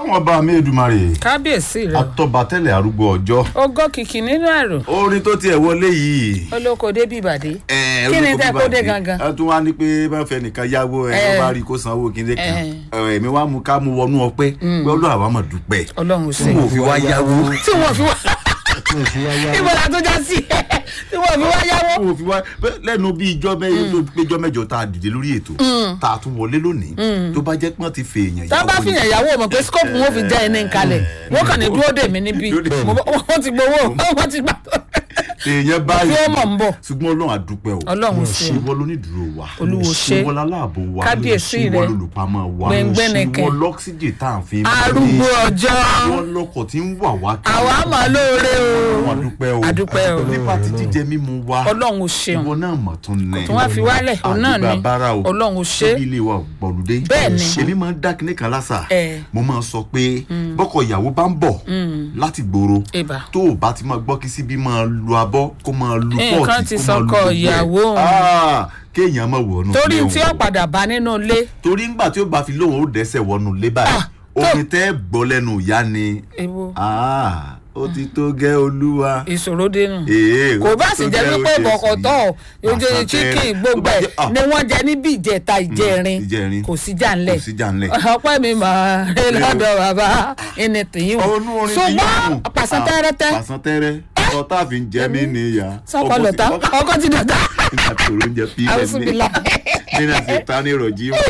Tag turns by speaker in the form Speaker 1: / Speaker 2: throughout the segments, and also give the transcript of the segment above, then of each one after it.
Speaker 1: ọlọ́run ọba mi èdùmarè
Speaker 2: kábíyèsí rẹ
Speaker 1: atọ́ba tẹ́lẹ̀ arúgbó ọjọ́
Speaker 2: ogó kìkì nínú àrò
Speaker 1: orin tó tiẹ̀ wọlé yìí.
Speaker 2: olóko débi ìbàdí
Speaker 1: ẹ,
Speaker 2: Kí ni
Speaker 1: orúkọ
Speaker 2: tẹ́
Speaker 1: bíbá
Speaker 2: kó dé
Speaker 1: ti-
Speaker 2: gangan?
Speaker 1: ẹ tún wá ní pé bá fẹ́ nìkan yáwó ẹ
Speaker 2: Ẹ.
Speaker 1: ló bá rí kó sanwó kíndé kan
Speaker 2: Ẹ.
Speaker 1: ẹ, èmi wá mú ká mú wọnú ọpẹ́ pé ọlọ́run àwa mọ̀ dúpẹ́
Speaker 2: ọlọ́run ò
Speaker 1: tí
Speaker 2: sí
Speaker 1: mo fi wá yáwó
Speaker 2: tí wọ́n fi wá ibo la tó já sí tí wọ́n fi wá yáwó
Speaker 1: tí mo fi wá pé lẹ́nu bí ijọ́ mẹ́jọ péjọ́ mẹ́jọ tá a dìde lórí ètò tá a tún wọlé lónìí tó bá jẹ́ pé wọ́n ti fi èèyàn
Speaker 2: tá a bá fi yàn yàwó mọ̀ pé scope wọn fi já ẹni kalẹ̀ wọ́n kàn ní dúró dè mí níbí
Speaker 1: Dúró dè mí.
Speaker 2: Mo bọ́- wọ́n ti gbowó wọ́n ti gbà
Speaker 1: èèyàn báyìí
Speaker 2: Tí ó mọ̀ ń bọ̀.
Speaker 1: ṣùgbọ́n ọlọ́run àdúpẹ́ o
Speaker 2: Ọlọ́run ṣe.
Speaker 1: ìwọ lónídùúró wa
Speaker 2: Olúwo ṣe.
Speaker 1: ìwọ láláàbò wa
Speaker 2: Kábíyèsí
Speaker 1: ìwọ
Speaker 2: rẹ.
Speaker 1: lólùpamọ́ wa
Speaker 2: Gbẹ̀ngbẹ̀nẹ̀kẹ̀.
Speaker 1: ìwọ lọ́ksíjì tá à ń fi
Speaker 2: arúgbó ọjọ́
Speaker 1: ìwọ lọkọ̀ tí ń wà wá kiri.
Speaker 2: àwa mà lóore o
Speaker 1: Ọlọ́run àdúpẹ́ o
Speaker 2: Àdúpẹ́ o.
Speaker 1: nípa ti jíjẹ mímu wa
Speaker 2: ọlọ́run ò ṣeun
Speaker 1: ìwọ náà mọ̀ tún ní.
Speaker 2: tí wọ́n fi wálẹ̀ òun náà ni
Speaker 1: àdúgbò abára o
Speaker 2: ọlọ́run ò ṣe
Speaker 1: tóbi ilé wa ò gbọ̀lùdé.
Speaker 2: Bẹ́ẹ̀ ni.
Speaker 1: èmi máa ń dá kinní kan lásà.
Speaker 2: Ẹ.
Speaker 1: mo máa ń sọ pé bọ́kọ̀ ìyàwó bá ń bọ̀ láti gbòòrò
Speaker 2: Ìbà.
Speaker 1: tó o bá ti máa gbọ́ kí síbí máa lu abọ́ kó máa lu
Speaker 2: Nǹkan
Speaker 1: pọ́ọ̀tì
Speaker 2: ti
Speaker 1: kó máa lu
Speaker 2: sọkọ
Speaker 1: gbogbo ẹ̀.
Speaker 2: ìyàwó.
Speaker 1: Ah, kéèyàn máa wọnú
Speaker 2: torí
Speaker 1: ilé
Speaker 2: tí
Speaker 1: òun.
Speaker 2: ó padà bá nínú ilé
Speaker 1: torí ńgbà tí ó bá fi lóun ó dẹ́sẹ̀ wọnú ilé báyìí
Speaker 2: Ah, tó-
Speaker 1: orin tẹ́ gbọ́ lẹ́nu ìyá ni
Speaker 2: ewu
Speaker 1: Ah, ó ti tó gẹ́ olúwa.
Speaker 2: ìṣòro dénú
Speaker 1: Ee,
Speaker 2: kò
Speaker 1: ó
Speaker 2: bá
Speaker 1: ti
Speaker 2: sì
Speaker 1: tó
Speaker 2: jẹ́
Speaker 1: gẹ́
Speaker 2: wípé
Speaker 1: ó ṣe
Speaker 2: bọ̀kọ̀tọ̀
Speaker 1: sí.
Speaker 2: oúnjẹ
Speaker 1: Àṣà
Speaker 2: chicken
Speaker 1: tẹ́rẹ̀.
Speaker 2: gbogbo
Speaker 1: Tó bá
Speaker 2: ẹ̀
Speaker 1: jẹ́- ah,
Speaker 2: ni wọ́n jẹ níbi ìjẹta ìjẹrin
Speaker 1: ìjẹrin.
Speaker 2: kò sí jà ńlẹ̀
Speaker 1: kò sí jà ńlẹ̀.
Speaker 2: ọpẹ́ mi mà ẹ lọ́dọ̀ bàbá ẹni tìyín o
Speaker 1: ọnú orin ti
Speaker 2: ṣùgbọ́n
Speaker 1: yóò
Speaker 2: pàṣẹ tẹ́rẹ́tẹ́
Speaker 1: pàṣán tẹ́rẹ́ ọ̀tá fi ń jẹ mí níyà.
Speaker 2: sọ́kọ lọ́tà ọkọ ti dọ̀tà
Speaker 1: nígbà tí òun jẹ pí
Speaker 2: àwùsùbìlà
Speaker 1: nínú àti ìta ní ìrọ̀jì mú.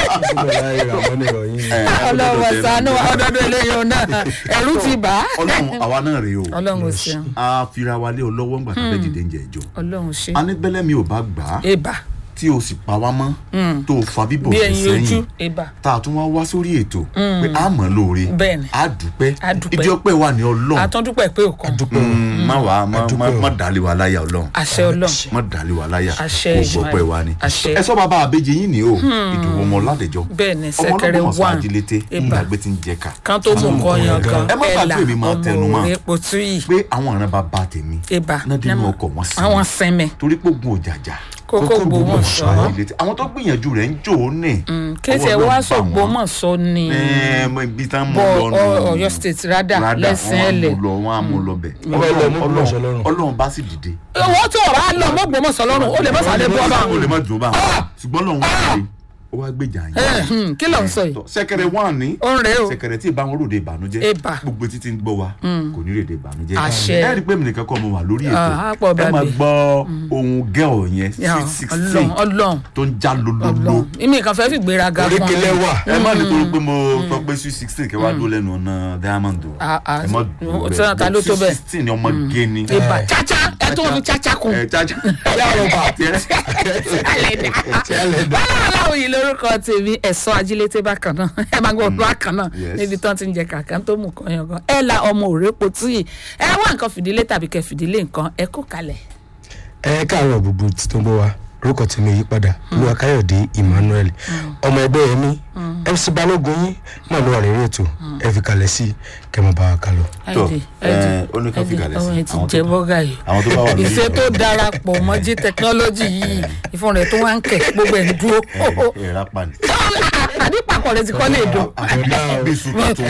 Speaker 2: ọlọ́wọ́ sànú ọdọọdún eléyìí náà ẹ̀rú ti bà á
Speaker 1: ọlọ́run àwa náà rèé o
Speaker 2: ọlọ́run ò ṣeun
Speaker 1: a fira wa lé ọlọ́wọ́ ńgbà tó fẹ́ dìde ń jẹ ìjọ.
Speaker 2: ọlọ́run ṣe
Speaker 1: a ní bẹ́lẹ́ mi ò bá gbà á
Speaker 2: ebà
Speaker 1: tí o sì pa wá mọ́ tó o fa bíbọ̀
Speaker 2: bí
Speaker 1: rẹ̀
Speaker 2: ẹyin ojú
Speaker 1: sẹ́yìn
Speaker 2: ebà
Speaker 1: tá a tún wá wá sórí ètò pé a mọ̀ lóore
Speaker 2: Bẹ́ẹ̀ni.
Speaker 1: a dúpẹ́
Speaker 2: A dúpẹ́.
Speaker 1: ìdí ọpẹ́ wa ní ọlọ́run
Speaker 2: àtúndúpẹ́ pé òkan
Speaker 1: Mm, má wàá má má- má dàlí wa láyà ọlọ́run
Speaker 2: àṣẹ ọlọ́run
Speaker 1: má dàlí wa láyà
Speaker 2: Àṣẹ
Speaker 1: kó
Speaker 2: Èṣù
Speaker 1: gbọpẹ́ wa ni
Speaker 2: àṣẹ.
Speaker 1: ẹ sọ bàbá àbẹjẹ yín ni o ìdùnnú ọmọ ládẹjọ
Speaker 2: Bẹ́ẹ̀ ni,
Speaker 1: ọmọ
Speaker 2: ṣẹ̀kẹ̀rẹ̀
Speaker 1: ọlọ́mọ sọ
Speaker 2: wà.
Speaker 1: ajílété
Speaker 2: Ìbà.
Speaker 1: ńgbàgbé ti ń jẹ ká
Speaker 2: kan tó mú nǹkan yan kan
Speaker 1: Ẹ má gbàgbé mi máa tẹnu mọ́.
Speaker 2: ọmọ epo tú yìí
Speaker 1: pé àwọn ọ̀ràn bàbá tèmi
Speaker 2: ebà
Speaker 1: náà dínú ọkọ̀ wọn sí
Speaker 2: àwọn sẹ́mẹ̀
Speaker 1: torí pé ogun òjàjà
Speaker 2: kókó gbòmọ̀ sọ
Speaker 1: ajílété àwọn tó gbìyànjú rẹ̀ ń jò ó nì
Speaker 2: kéṣe
Speaker 1: ọwọ́
Speaker 2: wá
Speaker 1: náà bà
Speaker 2: sọ̀gbọ́
Speaker 1: wọ́n.
Speaker 2: mọ̀ sọ ni
Speaker 1: Ẹ, mọ ibi tá ń mú
Speaker 2: bọ
Speaker 1: lọ nù.
Speaker 2: Ọ̀yọ́ state rádà
Speaker 1: Rádà,
Speaker 2: lẹ́sìn
Speaker 1: wọ́n á
Speaker 2: ẹ̀lẹ̀
Speaker 1: mú lọ wọ́n á mú lọ bẹ̀
Speaker 3: Ọlọ́run lọ mú Ògbómọ̀ṣọ́ lọ́rùn.
Speaker 1: ọlọ́run bá sì dìde
Speaker 2: owó tó ọ̀rọ̀ á lọ mọ́gbọ́n mọ̀ sọ lọ́rùn ó lè má sáré bọ́ bá
Speaker 1: ó lè má dùn bá ṣùgbọ́n lọ́run wá dìde ó wá gbèjà yín
Speaker 2: kí ló ń sọ yìí
Speaker 1: sẹ̀kẹ̀rẹ̀ wà ní
Speaker 2: ó ń rèé o
Speaker 1: sẹ̀kẹ̀rẹ̀ tí ìbáwọn ròde ìbànújẹ́
Speaker 2: Ebà.
Speaker 1: gbogbo títí ń gbọ́ wa kò ní rèé ìbànújẹ́
Speaker 2: Àṣẹ.
Speaker 1: ẹ rí i pé mi nìkan kọ́ mo wà lórí ètò
Speaker 2: Ah, á pọ̀
Speaker 1: ẹ máa
Speaker 2: bàbí.
Speaker 1: gbọ́ ohun gẹ́ọ̀ yẹn
Speaker 2: Ya,
Speaker 1: sweet sixteen
Speaker 2: ọlọ́run ọlọ́run
Speaker 1: tó ń já lololo
Speaker 2: ọlọ́run ìmí kan fẹ́ fi gbéraga fún
Speaker 3: oríkèlè wà
Speaker 1: ẹ má nítorí pé mo sọ pé sweet sixteen kẹwàá dúró lẹ́nu ọ̀nà diamond o
Speaker 2: Ah, ah,
Speaker 1: ẹ má dúró
Speaker 2: tí wọ́n ta ló tó
Speaker 1: sweet
Speaker 2: bẹ́ẹ̀?
Speaker 1: sixteen ni ọmọ gé ni
Speaker 2: ibà chacha ẹ tó fi chacha kun
Speaker 1: ẹ jájá yàrá ọba àti ẹ
Speaker 2: báwo yìí lórúkọ tèmi ẹ̀sọ́ ajílété bákan náà ẹ máa gbọ́ bákan náà
Speaker 1: Yes.
Speaker 2: níbi tán ti ń jẹ kàkà tó mú kan yangan ẹ la ọmọ òrèpo tí yìí ẹ wá nǹkan fìdílé tàbí kẹ fìdílé nǹkan ẹ kó kalẹ̀.
Speaker 3: ẹ káàárọ̀ gbogbo tí tó ń bọ̀ wá orúkọ tèmi yí padà olúwa káyọ̀dé emmanuel ọmọ ẹgbẹ́ yẹn mi mc balógun yín náà ló wà lórí ètò ẹ fi kalẹ̀ sí kẹmọ bá wa kálọ.
Speaker 1: Tó,
Speaker 2: Ẹ̀dì,
Speaker 1: ẹ,
Speaker 2: ẹ̀dì,
Speaker 1: ó ní ká fi
Speaker 2: ẹ̀dì,
Speaker 1: kalẹ̀ sí.
Speaker 2: ọmọ ẹ ti
Speaker 1: Àwọn tó
Speaker 2: jẹ
Speaker 1: bá-
Speaker 2: bọ́gà yìí
Speaker 1: àwọn tó bá wà lórí
Speaker 2: ìṣe tó
Speaker 1: ètò.
Speaker 2: darapọ̀ mọ́ jí tẹkinọ́lọ́jì yìí ìfún rẹ̀ tó wá ń kẹ̀ gbogbo ẹ̀ ń dúró.
Speaker 1: ẹ ẹ rápá ni.
Speaker 2: àdìpàkọ̀ rẹ̀ ti kọ́ lè dùn.
Speaker 1: bí sùn tuntun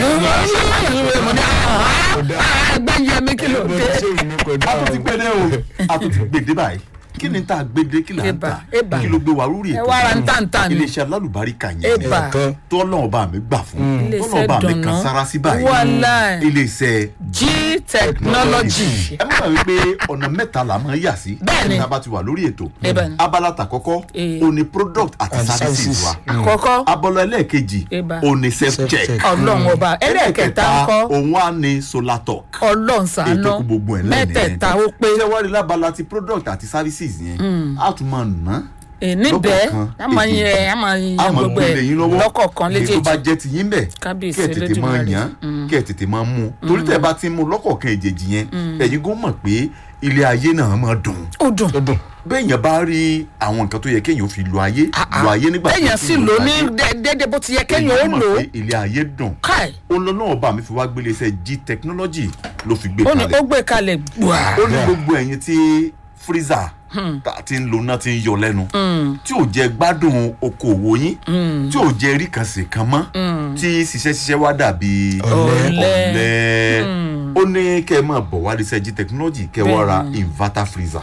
Speaker 2: gbẹ̀yẹ mi kí ló dé.
Speaker 1: a tún ti gbede o a tún ti gbede báyìí kí ni tá a gbede kí là ń
Speaker 2: Eba,
Speaker 1: tà
Speaker 2: eba.
Speaker 1: kí ló gbé wa lórí
Speaker 2: ẹ
Speaker 1: ètò
Speaker 2: wá ra ń tàǹtà ni.
Speaker 1: iléeṣẹ́ alálùbáríkà yẹn
Speaker 2: Eba.
Speaker 3: kan
Speaker 1: tó ọlọ́run bá mi gbà fún
Speaker 2: Iléeṣẹ́
Speaker 1: tọ́lọ́run bá mi kan
Speaker 2: dùnnú.
Speaker 1: sára sí báyìí
Speaker 2: Wàláì.
Speaker 1: iléeṣẹ́
Speaker 2: g technology.
Speaker 1: ẹ má bàa wípé ọ̀nà mẹ́ta là máa ń yà sí
Speaker 2: Bẹ́ẹ̀ni.
Speaker 1: tá a bá ti wà lórí ètò
Speaker 2: Eba ni.
Speaker 1: abala tàkọ́kọ́
Speaker 2: Eh.
Speaker 1: o ní product àti
Speaker 3: And
Speaker 1: services
Speaker 3: services.
Speaker 1: wa
Speaker 2: àkọ́kọ́
Speaker 1: abala ẹlẹ́ẹ̀kejì
Speaker 2: Eba.
Speaker 1: o ní self check
Speaker 3: Self-check.
Speaker 2: ọlọ́run ọba ẹlẹ́ẹ̀kẹta ń kọ́
Speaker 1: òun á ní solar talk
Speaker 2: ọlọ́run ṣàánú
Speaker 1: ètò kú gbogbo ẹ̀ lẹ́yìn
Speaker 2: mẹ́tẹ̀ẹ̀ta ó pé
Speaker 1: ṣé wàá rí lábala ti product àti services yẹn á tún máa ná
Speaker 2: níbẹ̀
Speaker 1: lọ́kọ̀ọ̀kan,
Speaker 2: a máa
Speaker 1: èjì.
Speaker 2: yẹ a máa yẹ
Speaker 1: á máa
Speaker 2: gbogbo
Speaker 1: gbélé yín
Speaker 2: ẹ̀
Speaker 1: lọ́wọ́
Speaker 2: lọ́kọ̀ọ̀kan
Speaker 1: èyí tó bá
Speaker 2: léjèèjì
Speaker 1: jẹ́ ti yín bẹ̀
Speaker 2: Kábíyèsí
Speaker 1: kẹ́ ẹ̀ tètè máa
Speaker 2: Olódùmarè.
Speaker 1: yàn kẹ́ ẹ̀ tètè máa mú torí tẹ̀ bá ti mú lọ́kọ̀ọ̀kan èjèèjì yẹn ẹ̀yin kò mọ̀ pé ilé ayé náà máa dùn
Speaker 2: ó dùn
Speaker 3: ó dùn
Speaker 1: bẹ́ẹ̀yàn bá rí àwọn nǹkan tó yẹ kéèyàn fi lo ayé lo ayé nígbà
Speaker 2: bẹ́ẹ̀yàn sì lò ní déédéé bó ti yẹ kéèyàn ó lò ó
Speaker 1: ilé ayé dùn
Speaker 2: káì
Speaker 1: olólùwọ̀n bá mi fi wá gbélé iṣẹ́ g technology ló fi gbé
Speaker 2: ó ní
Speaker 1: kalẹ̀
Speaker 2: ó gbé kalẹ̀ gbùà
Speaker 1: ó ní gbogbo ẹ̀yin tí freezer tá a ti ń lo náà ti ń yọ lẹ́nu tí ò jẹ́ gbádùn okòwò yín tí ò jẹ́ rí kan sì kan mọ́ tí ṣiṣẹ́ ṣiṣẹ́ wá dàbí
Speaker 2: Ọ̀lẹ.
Speaker 1: ọ̀lẹ ó ní kẹ́ ẹ máa bọ̀ wá research technology kẹ́ ẹ wá ra inverter freezer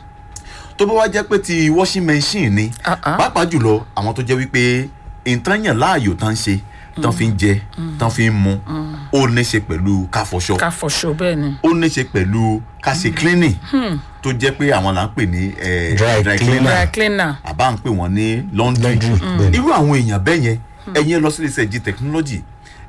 Speaker 1: tó bá wá jẹ́ pé ti washing machine ni
Speaker 2: Ah, ah.
Speaker 1: pàápàá jùlọ àwọn tó jẹ́ wípé nǹkan yàn láàyò tán ṣe tán fi ń jẹ tán fi ń mu ó ní ṣe pẹ̀lú káfọṣọ
Speaker 2: ká fọṣọ bẹ́ẹ̀ ni.
Speaker 1: ó ní ṣe pẹ̀lú ká ṣe cleaning tó jẹ́ pé àwọn là ń pè ní eh,
Speaker 3: Dry
Speaker 1: dry
Speaker 3: cleaner.
Speaker 1: cleaner
Speaker 2: dry cleaner.
Speaker 1: àbá ń pè wọ́n ní laundry
Speaker 3: Laundry, bẹ́ẹ̀ ni.
Speaker 1: irú àwọn èèyàn bẹ́ẹ̀ yẹn ẹ̀yin ẹ lọ sí iléeṣẹ́ g technology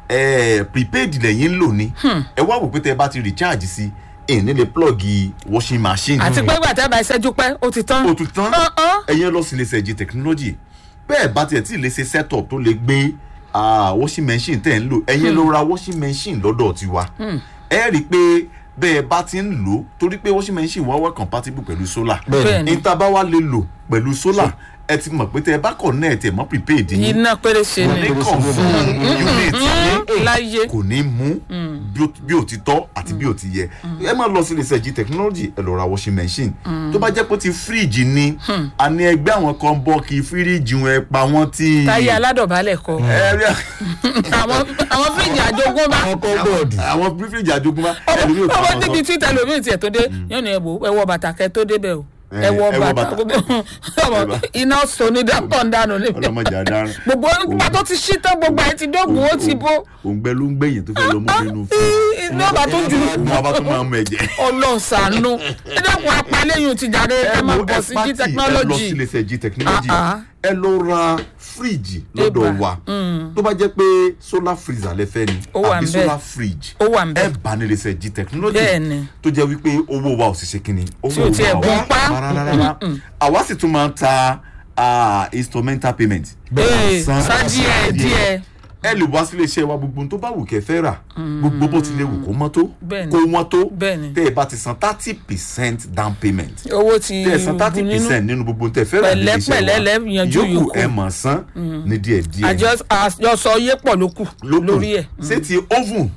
Speaker 1: eh, prepaid lẹ́yìn ń lò ní ẹ wá wò pé tẹ́ ẹ bá ti recharge sí ẹ̀ ní lè plug washing machine
Speaker 2: àti pé gbàtẹ́ bá ìṣẹ́jú pẹ́ ó ti tán.
Speaker 1: ó tún tán
Speaker 2: Uh-uh.
Speaker 1: ẹ̀yin ẹ lọ sí iléeṣẹ́ g technology bẹ́ẹ̀ bá tiẹ̀ tí ì lè ṣe setup tó lè gbé ah, washing machine tẹ̀ ń lò ẹ̀yin ló ra washing machine lọ́dọ̀ tiwa ẹ rí i pé bẹ́ẹ̀ bá ti ń lò ó torí pé washing machine wa wá compatible pẹ̀lú solar
Speaker 2: Bẹ́ẹ̀ ni.
Speaker 1: níta bá wá lè lò pẹ̀lú solar ẹ ti mọ̀ pé tẹ́ ẹ bá connect ẹ̀ mọ́ prepaid yín
Speaker 2: iná péré ṣe
Speaker 1: kò
Speaker 2: ni.
Speaker 1: ní kàn fún unit yín
Speaker 2: láyé.
Speaker 1: kò ní mú bí ó- bí ó ti tọ́ àti bí ó ti yẹ ẹ máa lọ sí iléeṣẹ́ g technology ẹ lọ ra washing machine tó bá jẹ́ pé ti fíríjì ni àní ẹgbẹ́ àwọn kan bọ́ kí fíríjì wọn ẹ pa wọ́n tí.
Speaker 2: táyé aládọ̀bálẹ̀ kọ.
Speaker 1: ẹ rí
Speaker 2: àwọn àwọn fíríjì àjogúnbá.
Speaker 3: ọkọ̀ bọ́ọ̀dù
Speaker 1: àwọn fíríjì àjogúnbá ẹlòmíì ò
Speaker 2: ọmọ
Speaker 1: tún
Speaker 2: níbi tí tẹlifíìn tiẹ̀ tó dé yóò ní ẹ̀wọ̀ ẹ̀wọ̀ bàtà kẹ́ tó débẹ̀ o
Speaker 1: Eh,
Speaker 2: ẹ̀wọ̀
Speaker 1: ẹ wọ
Speaker 2: bàtà
Speaker 1: bàtà.
Speaker 2: ọmọ iná sọni dàpọ̀ ń dànù níbi
Speaker 1: ọlọmọdé adarun
Speaker 2: gbogbo nígbà tó ti ṣí tán gbogbo ẹ̀ ti dógùn ó ti bó
Speaker 1: òǹgbẹ ló ń gbẹ̀yìn tó fẹ́ lọ mú nínú fún
Speaker 2: iná bá tó ju
Speaker 1: un wọn bá tún máa mú ẹ̀jẹ̀.
Speaker 2: ọlọ́sàánú ẹ dẹ́kun apalẹ́yìn ti jáde ẹ máa bọ̀ sí g
Speaker 1: ẹ lọ sí
Speaker 2: technology
Speaker 1: iléeṣẹ́ g technology
Speaker 2: Ah, ah.
Speaker 1: ẹ lọ ra fíríjì lọ́dọ̀
Speaker 2: Eba.
Speaker 1: wa tó bá jẹ́ pé solar freezer lẹ fẹ́ ni
Speaker 2: Ó wà
Speaker 1: àbí
Speaker 2: ńbẹ̀.
Speaker 1: solar fridge
Speaker 2: Ó wà ńbẹ̀.
Speaker 1: ẹ bá ní iléeṣẹ́ g technology
Speaker 2: Bẹ́ẹ̀ni.
Speaker 1: tó jẹ́ wípé owó wa ò sì ṣe kínní owó
Speaker 2: Tí ò tiẹ̀
Speaker 1: wa ò
Speaker 2: gún pa.
Speaker 1: rárá àwa sì tún máa ń ta ah, instrumental payment
Speaker 2: ee
Speaker 1: San-
Speaker 2: sá díẹ̀ díẹ̀
Speaker 1: ẹ lè wá sílé iṣẹ́ wa gbogbo ohun tó bá wù kẹ́ fẹ́ rà gbogbo bó ti lè wù kó mọ́ tó
Speaker 2: Bẹ́ẹ̀ni.
Speaker 1: kó wọ́n tó
Speaker 2: Bẹ́ẹ̀ni.
Speaker 1: tẹ́ ẹ bá ti san thirty percent down payment
Speaker 2: owó ti
Speaker 1: tẹ́ ẹ san thirty
Speaker 2: bu nínú
Speaker 1: percent nínú gbogbo ohun tẹ́ ẹ fẹ́ rà nílé iṣẹ́
Speaker 2: Pẹ̀lẹ́pẹ̀lẹ́ lẹ́ yanjú
Speaker 1: yòókù
Speaker 2: yòókù.
Speaker 1: ẹ mọ̀ san ní díẹ̀ díẹ̀
Speaker 2: àjọ àjọsọ yé pọ̀ ló kù
Speaker 1: lókù
Speaker 2: lórí ẹ̀
Speaker 1: ṣé ti oven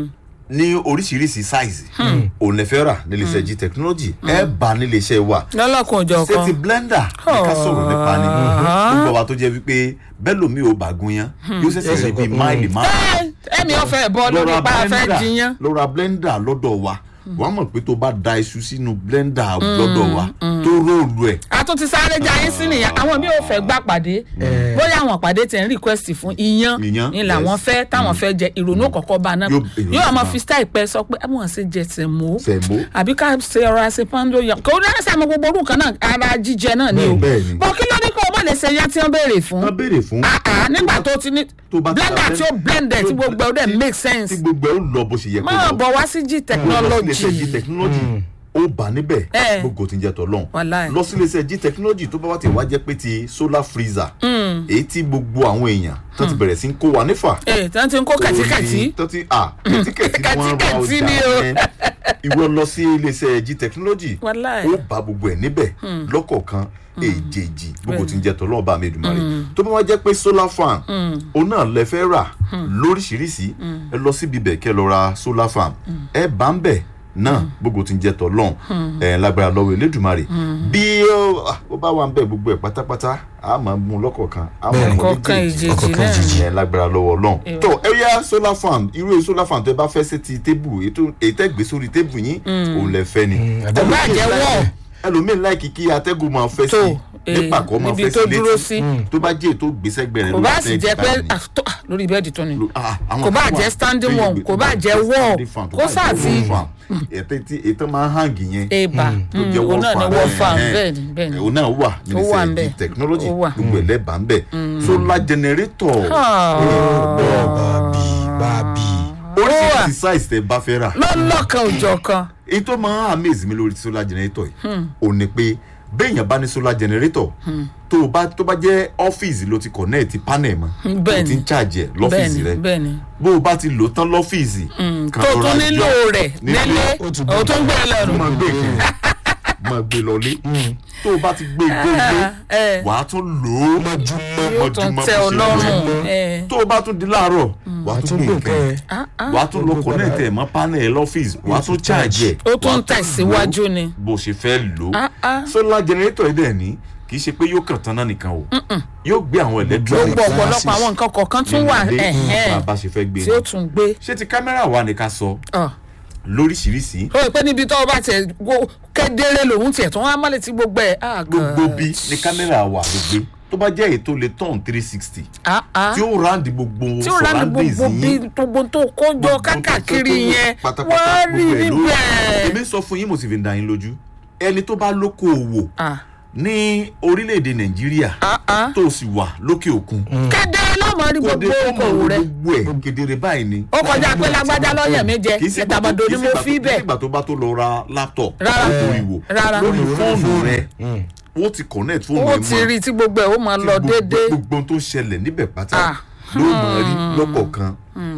Speaker 1: ní oríṣiríṣi size òun lè fẹ́ rà nílé iṣẹ́ g technology ẹ bá nílé iṣẹ́ wa
Speaker 2: lọ́lọ́kun òjọ̀
Speaker 1: ṣé
Speaker 2: kan
Speaker 1: ti blender ní ká sọ̀rọ̀ nípa ni gbogbo wa tó jẹ́ wípé bẹ́ẹ̀ lomi ò bá gún yán yóò ṣẹ̀ṣẹ̀ rí bíi máìlì márùn-ún
Speaker 2: ẹ̀mí ọ̀fẹ́ bọ́
Speaker 1: lọ
Speaker 2: lórí
Speaker 1: ra
Speaker 2: pa afẹ́
Speaker 1: blender
Speaker 2: jiyàn
Speaker 1: lọ ra blender lọ́dọ̀ wa wàá mọ̀ pé tó bá da iṣu sínú blender lọ́dọ̀ wa tó róòlù ẹ̀
Speaker 2: a tún ti sáré jayé sí nìyẹn àwọn mi ò fẹ́ gbà pàdé bóyá àwọn pàdé tẹ̀ ń request fún iyán
Speaker 1: Iyán,
Speaker 2: ni làwọn
Speaker 1: yes.
Speaker 2: fẹ́ táwọn fẹ́ jẹ ìrònú kọ̀ọ̀kan bá náà
Speaker 1: Yóò- ìrònú
Speaker 2: yóò máa
Speaker 1: bá.
Speaker 2: fi style pẹ́ sọ pé àwọn ṣe jẹ sẹ̀mó
Speaker 1: Sẹ̀mó.
Speaker 2: àbí ká ṣe ọ̀rọ̀ àṣẹ pando yan kò ní ẹ̀sẹ̀ àmọ́ gbogbo orúkọ náà ara jíjẹ náà ni o
Speaker 1: Bẹ́ẹ̀ ni.
Speaker 2: bọ́ kí ló ní kó o má lè ṣe yá tí wọ́n béèrè fún
Speaker 1: wọ́n béèrè fún
Speaker 2: Ah, ah, nígbà tó ti ní
Speaker 1: tó bá ti ra
Speaker 2: blender tí ó blend ẹ̀ tí gbogbo ẹ̀ ó dẹ̀ make sense
Speaker 1: tí gbogbo ẹ̀ ó lọ bó ṣe yẹ kó
Speaker 2: máa
Speaker 1: lọ
Speaker 2: bọ̀ wá sí g
Speaker 1: lọ́sílẹ̀ṣẹ̀ g
Speaker 2: technology
Speaker 1: technology ó bá níbẹ̀
Speaker 2: Eh.
Speaker 1: gbogbo tí ń jẹ́ tọ́lọ́hún
Speaker 2: Wàláì.
Speaker 1: lọ́sílẹ̀ṣẹ̀ g technology tó bá wá ti wá jẹ́ pé ti solar freezer èyí tí gbogbo àwọn èèyàn tó ti bẹ̀rẹ̀ sí ń kó wa nífà
Speaker 2: ẹ̀ tí wọ́n ti ń kó kàtíkàtí
Speaker 1: tó ti à kẹ̀tíkẹ̀tí ni wọ́n ra
Speaker 2: Kẹ̀tíkẹ̀tí
Speaker 1: ọjà
Speaker 2: ni o.
Speaker 1: yẹn ìwọ lọ sí iléeṣẹ́ g technology
Speaker 2: Wàláì.
Speaker 1: ó bá gbogbo ẹ̀ níbẹ̀ lọ́kọ̀ọ̀kan èjèèjì gbogbo tí ń jẹ́ tọ́lọ́ ọba mi Èdùmàrè tó bá wá jẹ́ pé solar fan òun náà lẹ fẹ́ rà lóríṣiríṣi ẹ lọ síbi bẹ̀ kẹ́ lọ ra solar fan ẹ bá ń bẹ̀ náà gbogbo tí ń jẹ́ tọ́lọ́ ẹ lágbára lọ́wọ́ Elédùmarè bí ó ó bá wà ń bẹ̀ gbogbo ẹ̀ pátápátá a máa mú lọ́kọ̀ọ̀kan a máa mú
Speaker 2: kọ̀ọ̀kan
Speaker 1: léjèèjì
Speaker 2: ìjèjì
Speaker 3: ọ̀kọ̀ọ̀kan
Speaker 2: náà
Speaker 3: ìjèjì.
Speaker 1: ẹ lágbára lọ́wọ́ Ọlọ́run tó ẹ yá solar fan irú solar fan tẹ bá fẹ́ sí ti tébù ètò èyí tẹ́ gbé sórí tébù yín òun lẹ fẹ́ ni
Speaker 3: àbí
Speaker 2: Kò bá jẹ́ wall.
Speaker 1: ẹlòmíín láìkí kí atẹ́gùn máa fẹ́
Speaker 2: Tó,
Speaker 1: sí
Speaker 2: eh,
Speaker 1: nípa kó máa
Speaker 2: níbi
Speaker 1: fẹ́
Speaker 2: tó
Speaker 1: sí
Speaker 2: dúró sí.
Speaker 1: létí tó bá jẹ́ ètò gbèsẹ́gbẹ̀ rẹ̀
Speaker 2: kò bá sì jẹ́ pé ah, tó- ah, lórí bẹ́ẹ̀dì tó ni kò bá jẹ́ standing one, kò bá jẹ́ wall, kó sáà sí-
Speaker 1: ètò máa ń hàngì yẹn
Speaker 2: eba
Speaker 1: tó jẹ́
Speaker 2: òun náà ni
Speaker 1: wall
Speaker 2: wọ́n fa
Speaker 1: fan, eh,
Speaker 2: bẹ́ẹ̀ ni bẹ́ẹ̀ ni.
Speaker 1: òun náà wà
Speaker 2: Ó wà
Speaker 1: nílẹ̀
Speaker 2: ńbẹ̀.
Speaker 1: sẹ́yìn technology
Speaker 2: Ó wà.
Speaker 1: gbogbo ẹ̀ lẹ́bàá ń bẹ̀ solar generator
Speaker 3: bàbí bàbí.
Speaker 1: oríṣiríṣi size tẹ bá fẹ́ rà
Speaker 2: lọ́lọ́kan òjọ̀ kan
Speaker 1: èyí tó máa ń amaze mi lórí solar generator yìí ò ní pé béèyàn bá ní solar generator tó o bá tó bá jẹ́ ọ́fíìsì ló ti connect panel mọ́ tó o
Speaker 2: bẹ́ẹ̀ni.
Speaker 1: ti ń charge ẹ̀
Speaker 2: bẹ́ẹ̀
Speaker 1: lọ́fíìsì
Speaker 2: ni
Speaker 1: rẹ
Speaker 2: bẹ́ẹ̀ ni
Speaker 1: bó o bá ti lò tán lọ́fíìsì kan
Speaker 2: tó
Speaker 1: rọra
Speaker 2: tún nílò
Speaker 1: yọ
Speaker 2: rẹ̀
Speaker 1: nílé,
Speaker 2: nílé
Speaker 3: ó tún
Speaker 2: ó tún gbé
Speaker 1: tó
Speaker 2: lẹ́nu
Speaker 1: máa gbé kiri máa gbé lọlé tó o bá ti gbé gbé
Speaker 2: ẹ.
Speaker 1: gbé wàá tún lò ó
Speaker 3: mọ́júmọ́
Speaker 2: yóò tún
Speaker 1: mọ́júmọ́
Speaker 2: tẹ
Speaker 1: bó
Speaker 2: ọ
Speaker 1: ṣe
Speaker 2: lọ́rùn
Speaker 1: lọ.
Speaker 2: ẹ.
Speaker 1: tó o bá tún di láàárọ̀ wàá tún gbé nǹkan ẹ̀
Speaker 2: Ah, ah.
Speaker 1: wàá tún lọ connect ẹ̀ mọ́ panel ọ́fíìsì wàá tún charge ẹ̀
Speaker 2: ó tún
Speaker 1: wàá
Speaker 2: tẹ̀síwájú
Speaker 1: lò ó
Speaker 2: ni.
Speaker 1: bó ṣe fẹ́ lò
Speaker 2: Ah, ah.
Speaker 1: ó solar generator yìí dẹ̀ ní kì í ṣe pé yóò kàn tán náà nìkan o yóò gbé àwọn electronics
Speaker 2: gbogbo ọ̀pọ̀lọpọ̀ àwọn nǹkan kọ̀ọ̀kan tún wà
Speaker 1: nínú ilé
Speaker 2: ẹ̀hẹ́n,
Speaker 1: bá a bá ṣe fẹ́ gbé
Speaker 2: tí ó tún gbé.
Speaker 1: ṣé ti kámẹ́rà wa ni ká sọ
Speaker 2: Ọ̀.
Speaker 1: lóríṣiríṣi
Speaker 2: ó rí i pé níbi tó o bá tiẹ̀ go- kedere lòun tiẹ̀ tó wá mọ́lẹ̀ tí gbogbo ẹ̀. ah,
Speaker 1: gbogbo
Speaker 2: God.
Speaker 1: bí ni kámẹ́rà wa ló gbé tó bá jẹ́ èyí tó lè turn three sixty
Speaker 2: Ah, ah.
Speaker 1: tí ó ráǹdì gbogbo
Speaker 2: tí ó rà ní
Speaker 1: surroundings
Speaker 2: gbogbo bí
Speaker 1: yín
Speaker 2: gbogbo tó kójọ kákàkiri yẹn
Speaker 1: pátápátá
Speaker 2: wọ́n rí
Speaker 1: gbogbo ẹ̀ ló-
Speaker 2: níbẹ̀.
Speaker 1: èmi sọ fún yín mo sì fi ń da yín lójú ẹni tó bá lókoòwò
Speaker 2: Ah,
Speaker 1: ní orílẹ̀-èdè nàìjíríà
Speaker 2: ah, ah.
Speaker 1: tó sì wà lókè òkun
Speaker 2: kedere ló mọ̀ rí
Speaker 1: kò dé
Speaker 2: gbogbo
Speaker 1: tó mọ̀
Speaker 2: okòwò rẹ̀.
Speaker 1: gbogbo ẹ̀ kedere báyìí ni.
Speaker 2: ó kọjá pé lágbájá lọ́yẹ̀ mi jẹ
Speaker 1: kì í sí ìgbà tó-
Speaker 2: ẹ̀tàbọ̀dọ̀
Speaker 1: kì
Speaker 2: ni
Speaker 1: í sí
Speaker 2: mo
Speaker 1: ìgbà tó-
Speaker 2: fi
Speaker 1: kì í sí
Speaker 2: bẹ̀.
Speaker 1: ìgbà tó bá tó lọ ra laptop
Speaker 2: Rárá.
Speaker 1: lórí wò
Speaker 2: Rárá.
Speaker 1: lórí fóònù rẹ ó ti connect fóònù
Speaker 2: ó
Speaker 1: ẹ
Speaker 2: ti rí
Speaker 1: mọ́
Speaker 2: tí gbogbo ẹ̀ ó máa lọ
Speaker 1: gbogbo-
Speaker 2: déédéé.
Speaker 1: gbogbo ohun tó ṣẹlẹ̀ níbẹ̀ pátá
Speaker 2: Ah.
Speaker 1: ló mọ̀ rí lọ́kọ̀ọ̀kan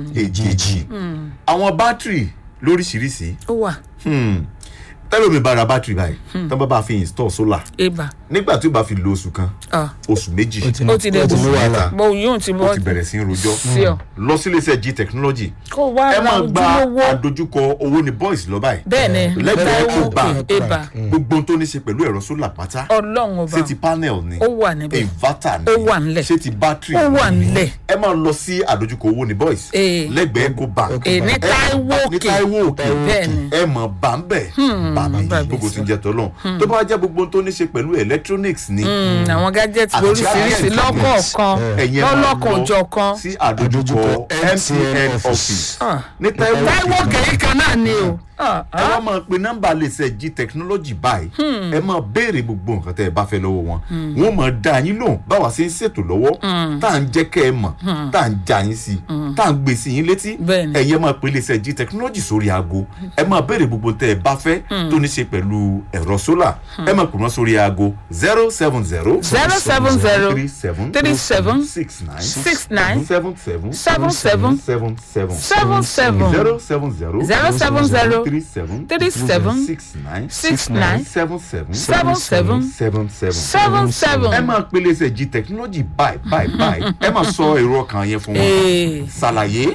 Speaker 1: èjèèjì àwọn bátìrì lóríṣiríṣi
Speaker 2: ó wà
Speaker 1: hmm, tẹ́lómi bá ra bátìrì báyìí tán bá bá fi install solar
Speaker 2: ibà.
Speaker 1: nígbà tí ó bá fi lo oṣù kan
Speaker 2: Ah.
Speaker 1: oṣù méjì
Speaker 2: ó ti dẹ̀
Speaker 3: ó ti mú
Speaker 2: bù
Speaker 3: wàhálà.
Speaker 2: bó yóò ti
Speaker 1: ó
Speaker 2: bọ́
Speaker 1: ti bẹ̀rẹ̀ sí í rojọ́
Speaker 2: sí ọ.
Speaker 1: lọ sílé iṣẹ́ g technology
Speaker 2: kó wá
Speaker 1: ẹ
Speaker 2: ra
Speaker 1: máa gba
Speaker 2: ojúlówó
Speaker 1: àdójúkọ owó ní boys lọ báyìí
Speaker 2: bẹ́ẹ̀ ni
Speaker 1: lẹ́gbẹ̀ẹ́
Speaker 2: lẹ́wọ́
Speaker 1: Eco Bank.
Speaker 2: ibà
Speaker 1: gbogbo ohun tó ní ṣe pẹ̀lú ẹ̀rọ solar pátá
Speaker 2: ọlọ́run ọba
Speaker 1: ṣé ti panel ni
Speaker 2: ó wà níbẹ̀
Speaker 1: inverter ni
Speaker 2: Ó wà nílẹ̀.
Speaker 1: ṣé ti battery
Speaker 2: ó wà
Speaker 1: ni
Speaker 2: nílẹ̀
Speaker 1: ẹ máa lọ sí àdójúkọ owó ní boys
Speaker 2: Ee.
Speaker 1: lẹ́gbẹ̀ẹ́ Eco Bank
Speaker 2: Ee, ní
Speaker 1: Ẹ-
Speaker 2: Táíwò
Speaker 1: ní
Speaker 2: Òkè.
Speaker 1: Táíwò Òkè
Speaker 2: Bẹ́ẹ̀ ni.
Speaker 1: ẹ mọ̀ bá ń bẹ̀ bàbí
Speaker 2: bàbí
Speaker 1: gbogbo
Speaker 2: sọ.
Speaker 1: tí ń jẹ́ tọ́lọ̀ tó bá jẹ́ gbogbo ohun tó ní ṣe pẹ̀lú electronics ni
Speaker 2: Mm, àwọn gadgets
Speaker 1: Àti
Speaker 2: oríṣiríṣi
Speaker 1: gadgets,
Speaker 2: lọ́kọ̀ọ̀kan
Speaker 1: ẹ̀yin ẹ máa
Speaker 2: lọ́lọ́kan
Speaker 1: lọ
Speaker 2: òjọ̀kan
Speaker 1: sí àdójúkọ
Speaker 3: Àdójúkọ
Speaker 1: MTN
Speaker 3: MTN
Speaker 1: office
Speaker 2: Ah.
Speaker 1: ní Táíwò
Speaker 2: Táíwò
Speaker 1: Òkè
Speaker 2: kẹ̀yìn kan náà ni o Ah,
Speaker 1: ẹ wá máa pe nọ́mbà lè ṣe jí technology báyìí ẹ máa béèrè gbogbo nǹkan tẹ́ ẹ bá fẹ́ lọ́wọ́ wọn wọ́n máa dá yín lóhùn báwa ṣe ń ṣètò lọ́wọ́ tá à ń jẹ́ kẹ́ ẹ mọ̀ tá à ń já yín sí tá à ń gbé sí yín létí
Speaker 2: Bẹ́ẹ̀ni.
Speaker 1: ẹ̀yin ẹ máa pe lè ṣe jí technology sórí aago ẹ máa béèrè gbogbo tẹ́ ẹ bá fẹ́ tó ní ṣe pẹ̀lú ẹ̀rọ sólà ẹ máa pè wọ́n sórí aago zero seven zero
Speaker 2: zero seven zero
Speaker 1: three seven
Speaker 2: three seven
Speaker 1: six nine
Speaker 2: six nine
Speaker 1: seven seven
Speaker 2: seven seven
Speaker 1: seven seven
Speaker 2: seven seven
Speaker 1: zero seven zero
Speaker 2: zero seven zero
Speaker 1: three seven
Speaker 2: three seven
Speaker 1: six nine
Speaker 2: six nine
Speaker 1: seven seven
Speaker 2: seven seven
Speaker 1: seven seven.
Speaker 2: seven seven.
Speaker 1: ẹ máa pele ṣe jí technology báyìí báyìí báyìí ẹ máa sọ èrò ọkàn yẹn fún wọn
Speaker 2: Ee.
Speaker 1: ṣàlàyé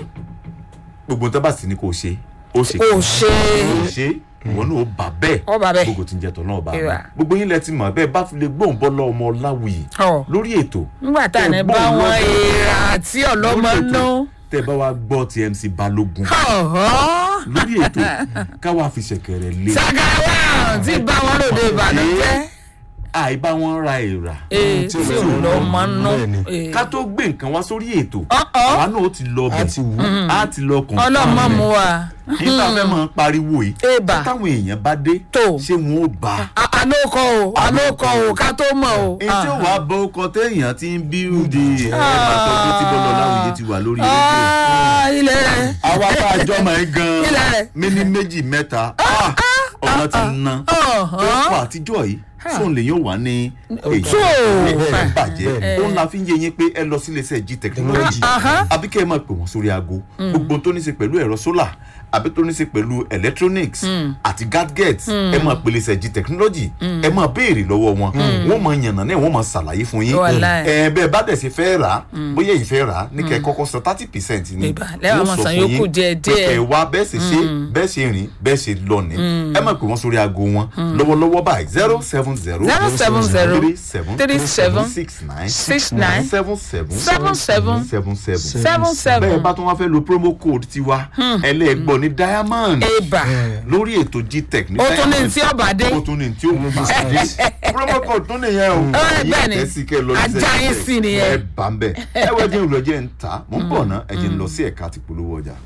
Speaker 1: gbogbo tó bá sì ní kò ṣe ó ṣe
Speaker 2: Kò ṣe.
Speaker 1: kò ṣe ìwọ náà ó bà bẹ́ẹ̀
Speaker 2: Ó bà bẹ́ẹ̀.
Speaker 1: gbogbo tí ń jẹ tọ̀ náà bà
Speaker 2: Ìwà.
Speaker 1: bẹ́ẹ̀ gbogbo yín lẹ ti mọ̀ bẹ́ẹ̀ bá fi lè gbóhùn bọ́lá ọmọ láwùyí
Speaker 2: Ọ̀.
Speaker 1: lórí ètò
Speaker 2: nígbà tá à ní bá wọn èèrà àti ọlọ́mọ nú.
Speaker 1: tẹ bá wa gbọ́ ti MC Balógun
Speaker 2: Ọ̀họ́.
Speaker 1: lórí ètò káwa fi ṣẹ̀kẹ̀rẹ̀ lé
Speaker 2: sàgàwà tí bá wọn lòdì ìbànújẹ́.
Speaker 1: àìbá wọn ra èèrà
Speaker 2: ee tí ọlọ́mọ nú.
Speaker 3: Bẹ́ẹ̀ ni.
Speaker 2: Ee.
Speaker 1: ká tó gbé nǹkan wá sórí ètò
Speaker 2: Ọ̀ọ́.
Speaker 1: àwa náà ó ti lọ
Speaker 3: a ti wù
Speaker 1: bẹ̀ á ti lọ kàn
Speaker 2: ọlọ́mọ mu wa.
Speaker 1: nígbà fẹ́ máa pariwo yìí
Speaker 2: Ébà.
Speaker 1: táwọn èèyàn bá dé
Speaker 2: Tó.
Speaker 1: ṣé wọn ó bá a.
Speaker 2: A- àlókọ o àlókọ o ká tó mọ̀ o.
Speaker 1: èyí tí ó wàá bọ ọkọ téèyàn ti ń bí ùdí ẹ máa tọ́jú tí bọ́lá láwùjẹ ti wà lórí rédíò.
Speaker 2: Ah, ilẹ̀ rẹ̀.
Speaker 1: àwa tá a jọ máa ń gan
Speaker 2: Ilẹ̀ rẹ̀.
Speaker 1: mí ní méjì mẹ́ta ah, ọ̀nà ti ná
Speaker 2: Ọ̀hán.
Speaker 1: ọkọ̀ àtijọ́ yìí fóun lè yóò wà ní èyí
Speaker 2: Tó.
Speaker 1: ẹ bàjẹ́
Speaker 2: Bẹ́ẹ̀.
Speaker 1: òun la fi ń yé yín pé ẹ lọ sí iléeṣẹ́ g technology
Speaker 2: Aha.
Speaker 1: àbí kẹ́ ẹ máa pè wọ́n sórí aago gbogbo tó ní í ṣe pẹ̀lú ẹ̀rọ sólà àbí tó ní í ṣe pẹ̀lú electronics àti gadgets ẹ máa pè iléeṣẹ́ g technology ẹ máa béèrè lọ́wọ́ wọn wọ́n máa yànnà náà wọ́n máa ṣàlàyé fún yín
Speaker 2: Wàláì.
Speaker 1: ẹ bẹ́ẹ̀ bá dẹ̀ ṣe fẹ́ rà á bóyá èyí fẹ́ rà á ní kẹ́ ẹ kọ́kọ́ san thirty percent ni
Speaker 2: Ìbá, lẹ́wọ̀n
Speaker 1: Wọ́n
Speaker 2: máa
Speaker 1: sọ
Speaker 2: san
Speaker 1: fún
Speaker 2: yòókù
Speaker 1: yín
Speaker 2: díẹ̀
Speaker 1: pé
Speaker 2: díẹ̀.
Speaker 1: kẹ́ ẹ wá bẹ́ẹ̀ ṣe ṣe bẹ́ẹ̀ ṣe rìn bẹ́ẹ̀ ṣe lọ ní ẹ máa pè wọ́n sórí aago wọn lọ́wọ́lọ́wọ́ báyìí zero seven zero
Speaker 2: zero seven zero
Speaker 1: three seven
Speaker 2: three seven
Speaker 1: six nine
Speaker 2: six nine
Speaker 1: seven seven
Speaker 2: seven seven
Speaker 1: seven seven
Speaker 2: seven
Speaker 1: bẹ́ẹ̀
Speaker 2: seven.
Speaker 1: bá tún wá fẹ́ lo promo code tiwa ẹlẹ́gbọ́n ní diamond
Speaker 2: Ébà.
Speaker 1: lórí ètò gtech ní
Speaker 2: ó tún ní
Speaker 1: Diamond.
Speaker 2: tí ọba dé.
Speaker 1: ó tún ní tí ó bá dé promo code tún nìyẹn o
Speaker 2: Ẹ,
Speaker 1: Yí
Speaker 2: bẹ́ẹ̀ ni.
Speaker 1: àtẹ́sí kẹ́ lọ sí
Speaker 2: Ajá yín sí nìyẹn.
Speaker 1: ẹ bá ń bẹ̀ ẹ wọ́n jẹ́ ìrọ̀jẹ́ ń ta mò ń bọ̀ ná ẹ jẹ́ ń lọ sí ẹ̀ka àti polówó ọjà.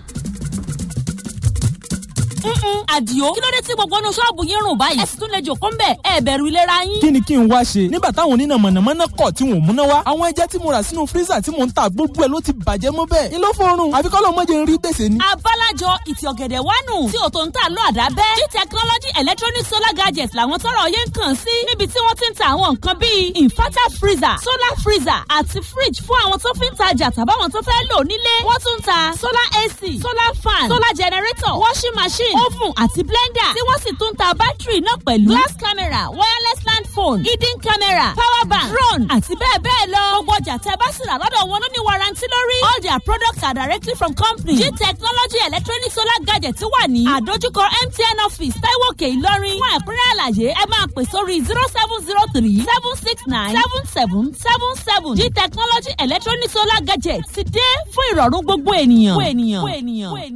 Speaker 4: Mm-mm, àdìo kí ló dé tí gbogbo inú ṣọ́ọ̀bù yín rùn báyìí ẹ sì tún lè jòkó ń bẹ̀ ẹ bẹ̀rù ìlera yín.
Speaker 5: kí ni kí n wá ṣe nígbà táwọn oníná mọ̀nàmọ́ná kọ̀ tí wọ́n múná wá àwọn ẹja tí mo rà sínú fírísà tí mò ń ta gbogbo ẹ̀ ló ti bàjẹ́ mọ́ bẹ́ẹ̀ ni ló fọrùn àfi kọ́ ló mọ̀jẹ̀ ń rí gbèsè ni.
Speaker 4: abálájọ ìtì ọ̀gẹ̀dẹ̀ wánu tí ò tó ń tà lọ àdábẹ́ g technology electronic solar gadgets làwọn tọrọ yẹn ń kàn sí níbi tí wọ́n ti ń ta àwọn nǹkan bíi inverter freezer solar freezer àti fridge fún àwọn tó fi ń tajà tàbáwọn tó fẹ́ lò nílé wọ́n tún ń ta solar ac solar fan solar generator washing machine machine oven àti blender tí wọ́n sì tún ta bátìrì náà pẹ̀lú glass camera wireless land phone hidden camera power bank drone àti bẹ́ẹ̀ bẹ́ẹ̀ lọ. gbogbo ọjà tẹ bá sì rà lọ́dọ̀ wọn ló ní warranty lórí. all their products are directly from company. g technology electronic solar gadget wà ní. àdójúkọ mtn office taiwo òkè ìlọrin. fún ẹ̀kúnrẹ́ àlàyé ẹ máa pè sórí zero seven zero three seven six nine seven seven seven seven. g technology electronic solar gadget ti dé fún ìrọ̀rùn gbogbo ènìyàn.